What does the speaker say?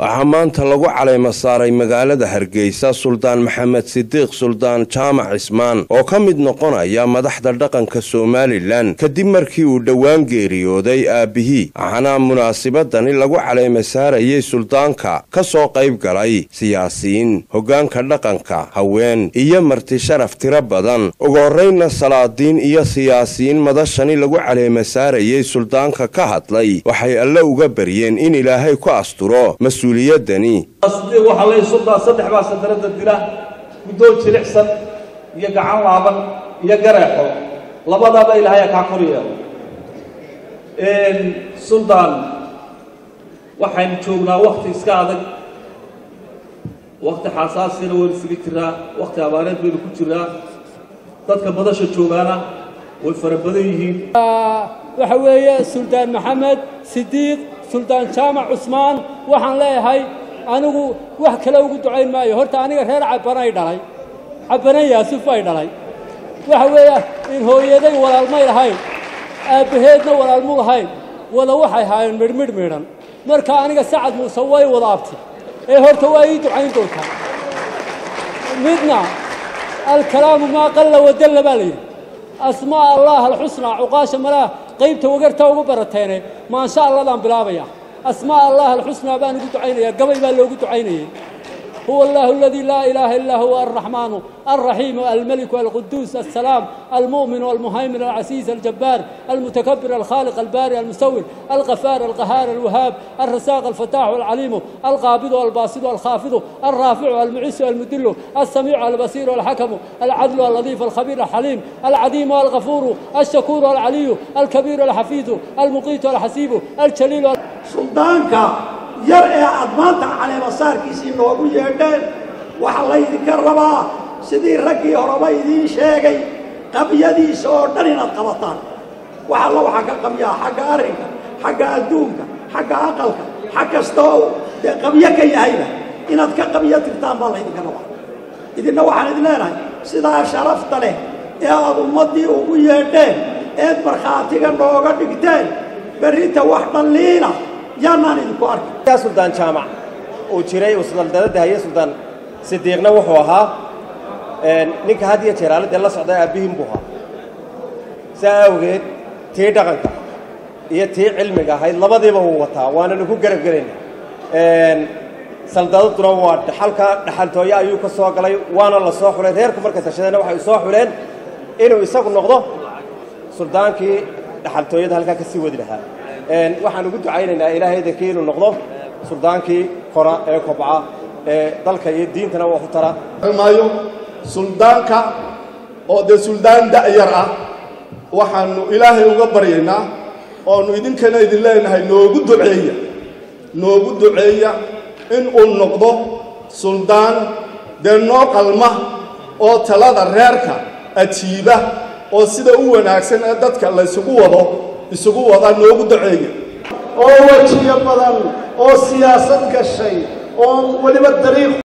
waxaa maanta lagu calayma saaray magaalada hargeysa suldaan maxamed sidiiq suldaan jaamac cismaan oo ka mid noqonaya madaxda dhaqanka somalilan kadib markii uu dhowaan geeriyooday aabbihii waxaana munaasibadani lagu calayma saarayay suldaanka ka soo qayb galay siyaasiyiin hoggaanka dhaqanka haween iyo marti sharaf tiro badan ugu horraynna salaadiin iyo siyaasiyiin madashani lagu calayma saarayay suldaanka ka hadlay waxay alle uga baryeen in ilaahay ku asturo mas-uuliyadani waxaa la suldaa saddex baa sadarada dila guddoon jilicsan iyo gacan laaban iyo gareexo labadaaba ilaahay kaa kor yeelo suldaan waxaynu joognaa wakti iska adag wakti xasaasina waynu isaga jiraa wakti abaareed baynu ku jiraa dadka madasha joogaana way fara badan yihiin waxa weeye suldaan maxamed sidiiq suldaan jaamac cusmaan waxaan leeyahay anigu wax kale ugu ducayn maayo horta aniga reer cabbanay dhalay cabbanan yaasuf ay dhalay waxa weeye in hooyaday walaalmay lahayn aabbaheedna walaalmu lahayn wada waxay haayeen midhmidh midhan marka aniga sacad muuse way wada abti ee horta waa ii ducayn doontaa midna alkalaamu maa qalla wadalla baa layidhi asmaa allah alxusnaa cuqaasha malaha qaybta wagarta ugu barateene maansha alladaan bilaabaya asmaa allah alxusnaa baan ugu ducaynayaa gabay baa loogu ducaynayay huwa allahu aladii laa ilaaha illaa huwa alraxmaanu alraxiimu almeliku alquduus assalaam almu'min almuhaymin alcasiiz aljabbaar almutakabir alkhaaliq albaari almusawir alqafaar alqahaar alwahaab alrasaaq alfataaxu alcaliimu alqaabidu albaasidu alkhaafidu alraaficu almucisu almudilu alsamiicu albasiiru alxakamu alcadlu alladiif alkhabiir alxaliim alcadiimu alghafuuru alshakuuru alcaliyu alkabiiru alxafiidu almuqiitu alxasiibu aljaliilu suldaanka yar ee aad maanta caleemasaarkiisii noogu yeedheen waxaa laydinka rabaa sidii raggii horeba idiin sheegay qabyadiisa oo dhan inaad qabataan wax alla waxaa ka qabyaa xagga arrinka xagga adduunka xagga aqalka xag kasta oo dee qabyo ka yahayba inaad ka qabyo tirtaan baa laydinka rabaa idinna waxaan idin leenahay sidaa sharafta leh ee aad ummaddii ugu yeedheen eed markhaatiga nooga dhigteen berrinta wax dhalliina yaanaan idinku arkin suldaan jaamac uu jiray uu suldaaldaladda haye suldaan sidiiqna wuxuu ahaa ninka had iyo jeer aaladee la socda aabbihiin buu ahaa saa awgeed tii dhaqanka iyo tii cilmiga ahayd labadiiba wuu wataa waananu ku garab gelayna saldadaduna waa dhaxalka dhaxaltooye ayuu ka soo galay waana la soo xulay reerku markay tashadeenna waxay soo xuleen inuu isagu noqdo suldaankii dhaxaltooyada halkaa ka sii wadi lahaa waxaan ugu ducaynaynaa ilaahay idinkii inuu noqdo suldaankii kora ee kobca ee dalka iyo diintana wax u tara maayo suldaanka oo dee suldaan da'yar ah waxaannu ilaahay uga baryaynaa oonu idinkana idin leenahay noogu duceeya noogu duceeya inuu noqdo suldaan dee noo qalma oo talada reerka ajiiba oo sida u wanaagsan ee dadka laysugu wado isugu wadaa noogu duceeya oo wejiyo badan oo siyaasad gashay oo weliba dariiq